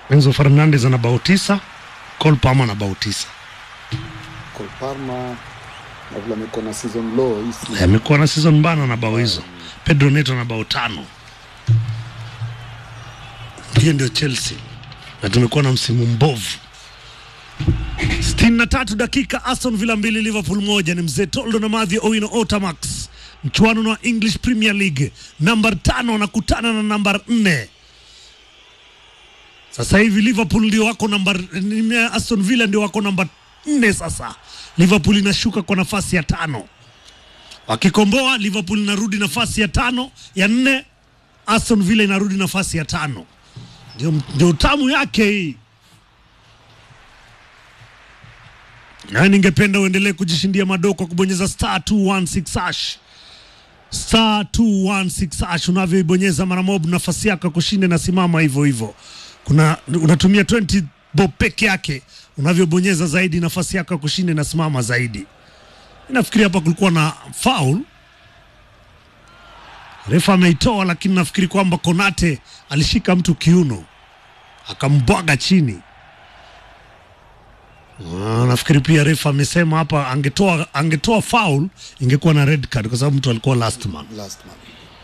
Enzo Fernandez ana bao tisa, Cole Palmer ana bao tisa. Cole Palmer na vile amekuwa na season low hii season. Amekuwa na season mbana na bao hizo. Pedro Neto na bao tano. Hiyo ndio Chelsea, na tumekuwa na msimu mbovu. 63 dakika, Aston Villa mbili, Liverpool moja. Ni mzee Toldo na Mathew Owino Otamax, mchuano wa English Premier League. Namba tano anakutana na namba nne. Sasa hivi Liverpool ndio wako namba, Aston Villa ndio wako namba nne. Sasa Liverpool inashuka kwa nafasi ya tano, wakikomboa Liverpool inarudi nafasi ya tano ya nne, Aston Villa inarudi nafasi ya tano. Ndio, ndio tamu yake hii. Na ningependa uendelee kujishindia madoo kwa kubonyeza star 216 hash star 216 hash. Unavyoibonyeza mara moja, nafasi yako ya kushinda inasimama hivyo hivyo. Kuna unatumia 20 bob peke yake, unavyobonyeza zaidi, nafasi yako ya kushinda inasimama zaidi. Nafikiri hapa kulikuwa na foul, refa ameitoa, lakini nafikiri kwamba Konate alishika mtu kiuno akambwaga chini. Ah, nafikiri pia refa amesema hapa angetoa angetoa foul ingekuwa na red card kwa sababu mtu alikuwa last man. last man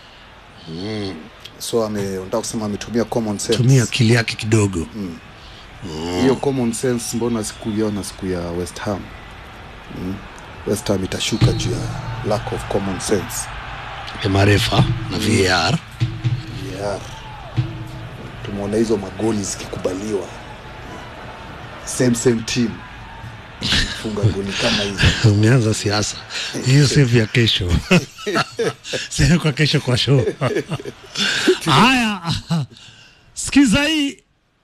so ame unataka kusema ametumia common sense Tumia akili yake kidogo. hiyo common sense mbona sikuiona siku ya West Ham mm. West Ham itashuka juu ya lack of common sense ya marefa na VAR. yeah. tumeona hizo magoli zikikubaliwa same same team funga goli kama hizo Umeanza siasa hiyo, save ya kesho save kwa kesho kwa show. Haya, sikiza hii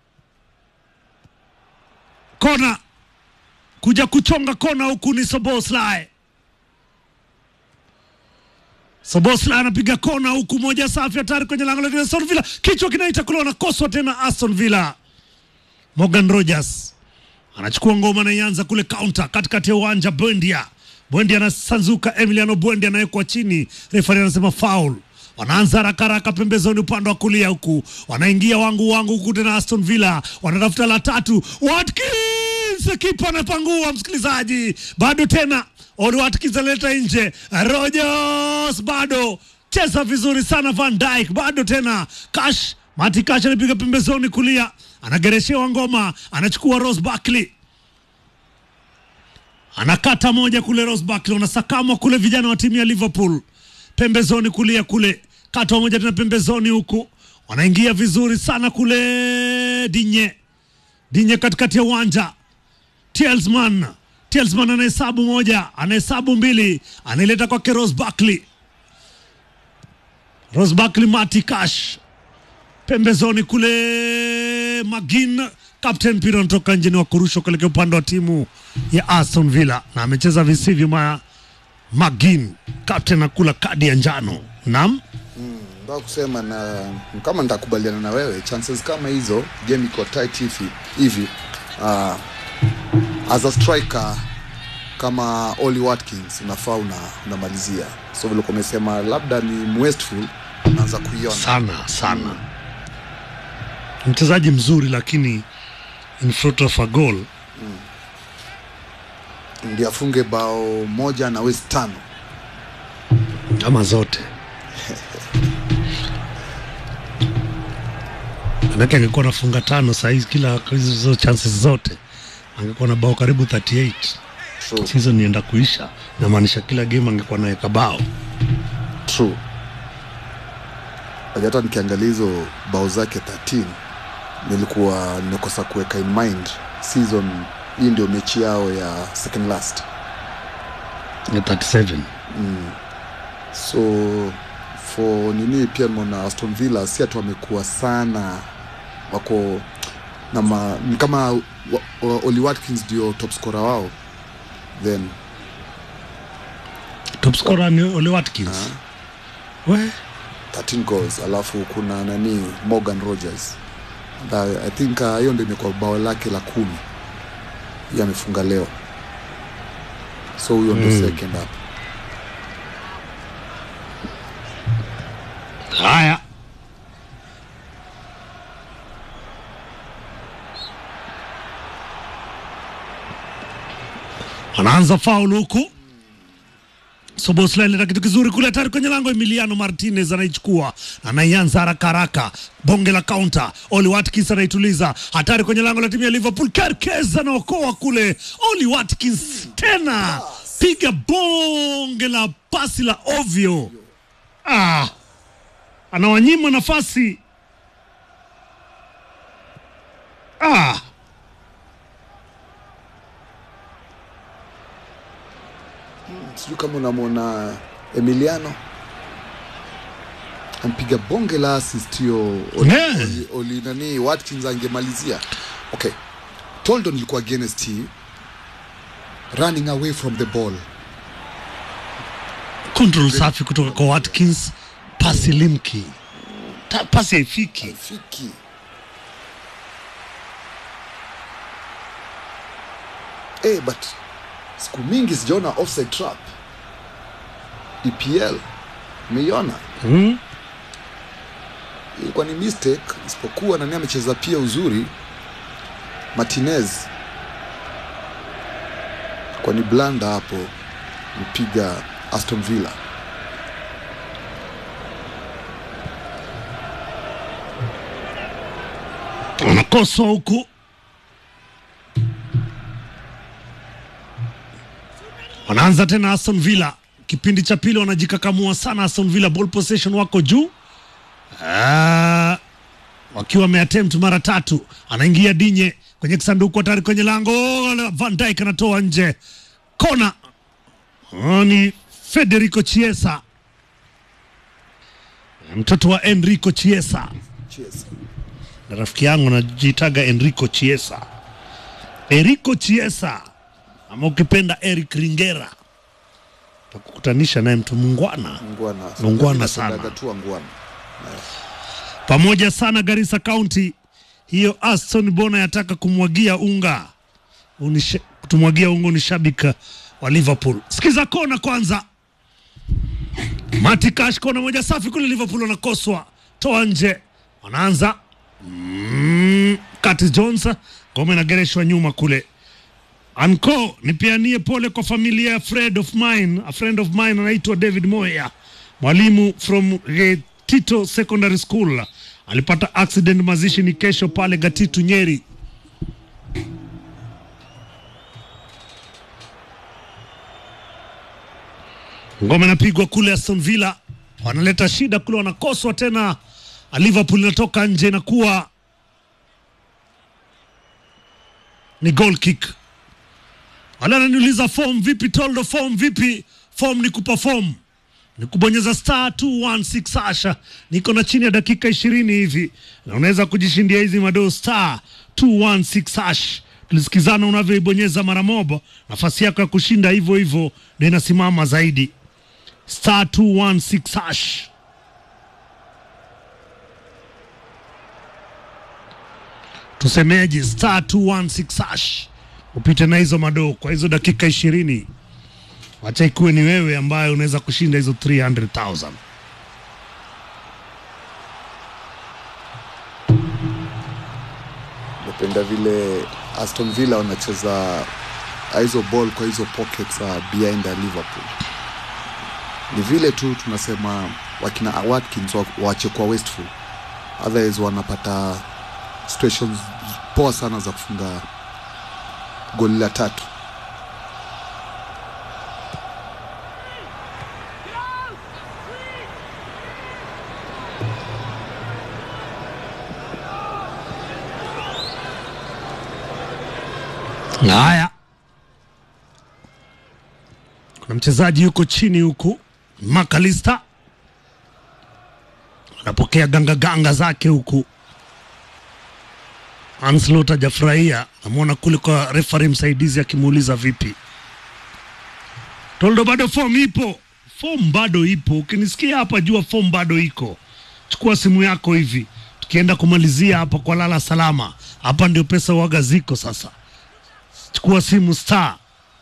kona kuja kuchonga kona huku ni Soboslai. Soboslai anapiga kona huku, moja safi, hatari kwenye lango la Aston Villa, kichwa kinaita kule, wanakoswa tena Aston Villa. Morgan Rogers anachukua ngoma na ianza kule counter katikati ya uwanja. Bwendia Bwendia anasanzuka, Emiliano Bwendia anawekwa chini, refari anasema foul. Wanaanza haraka haraka pembezoni upande wa kulia huku, wanaingia wangu wangu huku tena. Aston Villa wanatafuta la tatu, Watkins kipa anapangua, msikilizaji, bado tena Oli Watkins analeta nje, Rogers bado cheza vizuri sana, Van Dijk bado tena, Cash Mati Cash anapiga pembezoni kulia, anagereshewa ngoma, anachukua Ross Barkley anakata moja kule, Ross Barkley wanasakamwa kule, vijana wa timu ya Liverpool pembezoni kulia kule, kata moja tena pembezoni huku, wanaingia vizuri sana kule, Dinye Dinye katikati ya uwanja, Telsman Telsman anahesabu moja, anahesabu mbili, anaileta kwake Ross Barkley, Ross Barkley, Mati Cash pembezoni kule Magin captain mpira unatoka nje, ni wa kurushwa kuelekea upande wa timu ya Aston Villa na amecheza visivyo. Ma Magin captain akula kadi ya njano. Naam, Nataka kusema na kama nitakubaliana na wewe, chances kama hizo, game iko tight hivi hivi, uh, as a striker kama Oli Watkins unafaa una, unamalizia. So vile umesema labda ni wasteful, unaanza kuiona sana sana, mchezaji mzuri, lakini in front of a goal ndio afunge bao moja na West tano. ama zote manake angekuwa nafunga tano sahizi, kila hizo chances zote angekuwa na bao karibu 38 True, season nienda kuisha, namaanisha kila game angekuwa naweka bao. true. Hata nikiangalia hizo bao zake 13 nilikuwa nimekosa kuweka in mind season hii ndio mechi yao ya second last ya 37 so for nini pia nimeona Aston Villa si ati wamekuwa sana wako na ma, ni kama wa, wa, Oli Watkins ndio top scorer wao then top scorer ni Ole Watkins we 13 goals alafu kuna nani Morgan Rogers Na, I think uh, hiyo ndio imekuwa bao lake la kumi hiyo amefunga leo so huyo ndio second up haya anaanza faul huku Sobosla ileta kitu kizuri kule, hatari kwenye lango. Emiliano Martinez anaichukua anaianza haraka haraka, bonge la kaunta. Oli Watkins anaituliza, hatari kwenye lango la timu ya Liverpool. Kerkez anaokoa kule, Oli Watkins tena piga bonge la pasi la ovyo. Ah, anawanyima nafasi. Ah, sijui kama unamwona Emiliano ampiga bonge la assist hiyo Oli, Yeah. Oli, Oli nani Watkins angemalizia. Okay, Toldon ilikuwa against hii running away from the ball. control safi kutoka kwa Watkins, pasi limki, Ta, pasi haifiki. Fiki eh, but siku mingi sijaona offside trap EPL. Umeiona? Hmm? ilikuwa ni mistake, isipokuwa nani amecheza pia uzuri Martinez, kwa ni blanda hapo, mpiga Aston Villa. Wanakoswa huku wanaanza tena Aston Villa. Kipindi cha pili wanajikakamua sana Aston Villa, ball possession wako juu Ah, wakiwa wameattempt mara tatu. Anaingia Dinye kwenye kisanduku hatari kwenye lango, Van Dijk anatoa nje, kona. Oh, ni Federico Chiesa, mtoto wa Enrico Chiesa Cheers. na rafiki yangu anajiitaga Enrico Chiesa, Enrico Chiesa ama ukipenda Eric Ringera, takukutanisha naye mtu mungwana Ngwana. Ngwana sana. Napendaga tu ngwana. pamoja sana Garissa County. Hiyo Aston Bona yataka kumwagia unga Unisha, kutumwagia unga ni shabika wa Liverpool. Sikiza kona kwanza, Mati Cash kona moja safi kule, Liverpool wanakoswa, toa nje, wanaanza mm, Curtis Jones, ngome inagereshwa nyuma kule Anko, nipianie pole kwa familia ya friend of mine, a friend of mine anaitwa David Moya, mwalimu from Getito Secondary School. Alipata accident, mazishi ni kesho pale Gatitu Nyeri. Ngoma inapigwa kule Aston Villa, wanaleta shida kule, wanakoswa tena. Liverpool inatoka nje, inakuwa ni goal kick. Wala ananiuliza form vipi, Toldo, form vipi? Form ni kuperform, ni kubonyeza star 216 hasha. Niko na chini ya dakika ishirini hivi, na unaweza kujishindia hizi madoo star 216 hash. Tulisikizana unavyoibonyeza mara moja, nafasi yako ya kushinda hivyo hivyo ndio inasimama zaidi. Star 216 hash. Tusemeje? Star 216 hash upite na hizo madoo kwa hizo dakika ishirini. Wacha ikuwe ni wewe ambaye unaweza kushinda hizo 300,000. Napenda vile Aston Villa wanacheza hizo ball kwa hizo pockets uh, behind the Liverpool. Ni vile tu tunasema wakina Watkins wa- waache kwa wasteful, otherwise wanapata situations poa sana za kufunga goli la tatu. Haya, kuna mchezaji yuko chini huku, Makalista anapokea ganga ganga zake huku. Anslot hajafurahia, namwona kule kwa refari msaidizi akimuuliza vipi. Toldo, bado form ipo, form bado ipo. Ukinisikia hapa, jua form bado iko. Chukua simu yako hivi, tukienda kumalizia hapa kwa lala salama. Hapa ndio pesa waga ziko sasa chukua simu star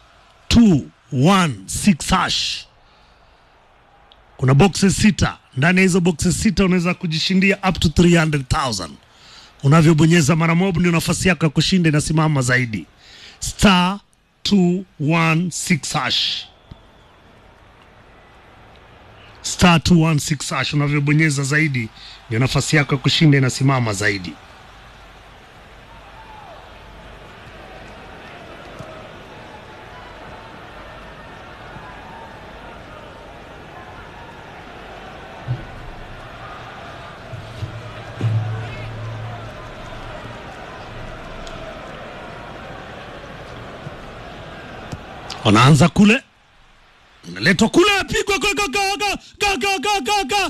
216 hash. Kuna boxes sita, ndani ya hizo boxes sita unaweza kujishindia up to 300,000. Unavyobonyeza mara moja ndio nafasi yako ya kushinda inasimama zaidi. Star 216 hash star 216 hash. Unavyobonyeza zaidi, ndio nafasi yako ya kushinda inasimama zaidi. wanaanza kule, unaletwa kule, apigwa ga ga ga ga ga ga ga ga ga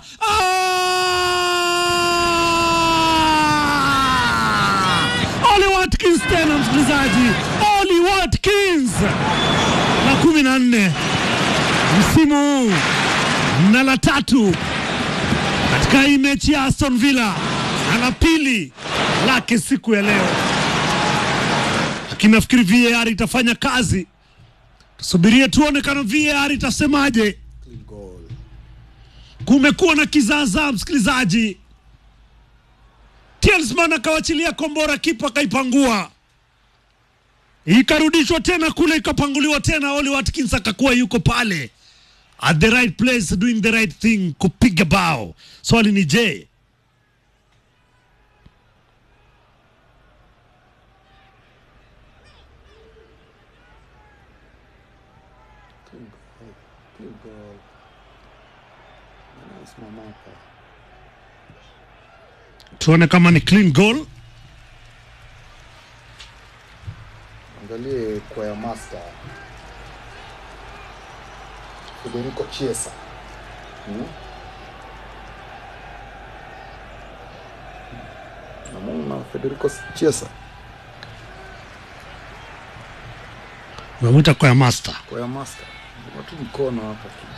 Ah! Oli Watkins tena, msikilizaji, Oli Watkins la kumi na nne msimu huu na la tatu katika hii mechi ya Aston Villa na la pili lake siku ya leo, lakini nafikiri VAR itafanya kazi. Tusubirie tuone kama VAR itasemaje. Clean goal. Kumekuwa na kizaazaa msikilizaji, Telsman akawachilia kombora, kipa akaipangua, ikarudishwa tena kule, ikapanguliwa tena. Oli Watkins akakuwa yuko pale at the right place doing the right thing, kupiga bao. Swali ni je, Clean goal. Clean goal. Anasimama hapa. tuone kama ni clean goal. Angalie kwa ya master Federico Chiesa. Hmm? Namwona Federico Chiesa Unamwita kwa ya master. kwa ya master. Watu mkono hapa tu.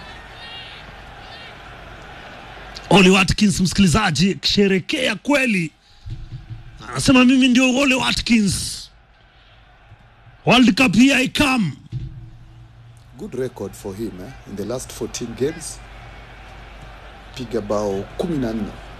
Oli Watkins, msikilizaji, akisherekea kweli, anasema mimi ndio Oli Watkins, World Cup here I come. Good record for him eh? in the last 14 games. Piga bao 14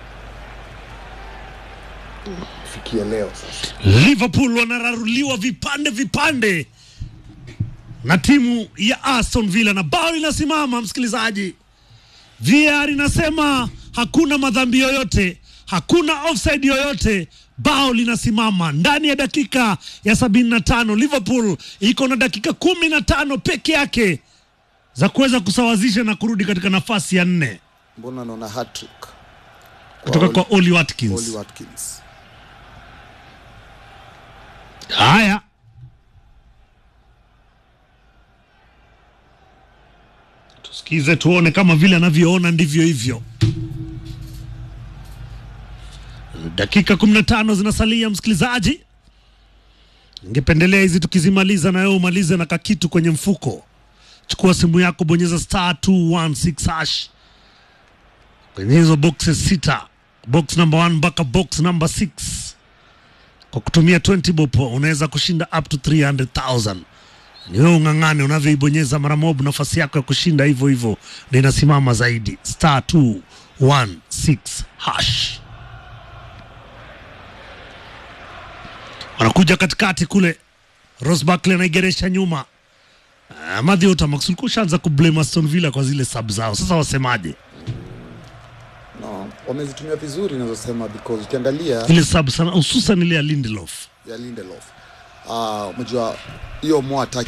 fikia leo sasa. Liverpool wanararuliwa vipande vipande na timu ya Aston Villa na bao linasimama. Msikilizaji, VAR inasema hakuna madhambi yoyote, hakuna offside yoyote. Bao linasimama ndani ya dakika ya sabini na tano. Liverpool iko na dakika kumi na tano peke yake za kuweza kusawazisha na kurudi katika nafasi ya nne Mbona naona hat-trick kutoka kwa Oli Watkins. Oli Watkins. Haya, tusikize tuone kama vile anavyoona ndivyo hivyo. Dakika 15 zinasalia, msikilizaji, ningependelea hizi tukizimaliza na wewe umalize na kakitu kwenye mfuko. Chukua simu yako, bonyeza star 216 hash kwenye hizo boxes sita, box number 1 mpaka box number 6 kwa kutumia 20 bob unaweza kushinda up to 300,000. Ni wewe ung'ang'ane unavyoibonyeza mara mob, nafasi yako ya kushinda hivyo hivyo ndio inasimama zaidi. Star 216 hash. Wanakuja katikati kule, Ross Barkley anaigeresha nyuma. Uh, Mathew Otamax ulikuwa ushaanza kublame Aston Villa kwa zile sub zao, sasa wasemaje? No, wamezitumia vizuri nazosema because ukiangalia Ile sub sana hususan ile ya Lindelof ya Lindelof. Ah, unajua hiyo more attack